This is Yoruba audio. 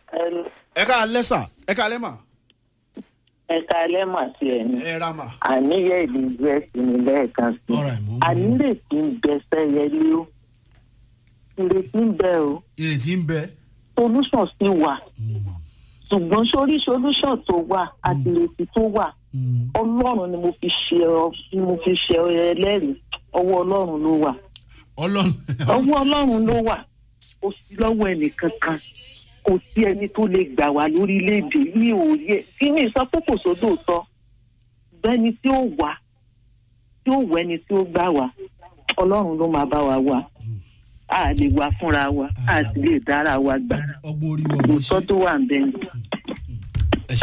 ẹ ká alẹ́ sà ẹ ká alẹ́ mà ẹ̀ka ẹlẹ́mà sí ẹ̀ ní. ẹ ra mà. àníyẹ ìlú us ní lẹ́ẹ̀kan sí. All right, mo ń bọ̀. ànírètí ń bẹ sẹ́yẹlé o. ìrètí ń bẹ o. ìrètí ń bẹ. solution sì wà. ṣùgbọ́n sórí solution tó wà àti ìrètí tó wà ọlọ́run ni mo fi ṣe ọ ni mo fi ṣe ẹlẹ́rìí ọwọ́ ọlọ́run ló wà. ọlọ́run ọwọ́ ọlọ́run ló wà kò sí lọ́wọ́ ẹnìkankan kò sí ẹni tó lè gbà wá lórílẹ̀‐èdè ní òye tí mi sọ pé kò sódò tọ́ bẹ́ni tí ó wà tí ó wọ ẹni tí ó gbà wá ọlọ́run ló máa bá wa wà a lè wá fúnra wa a sì lè dára wa gbà ọgbọ́n orí wọn ló ṣe òótọ́ tó wà ń bẹ́ẹ̀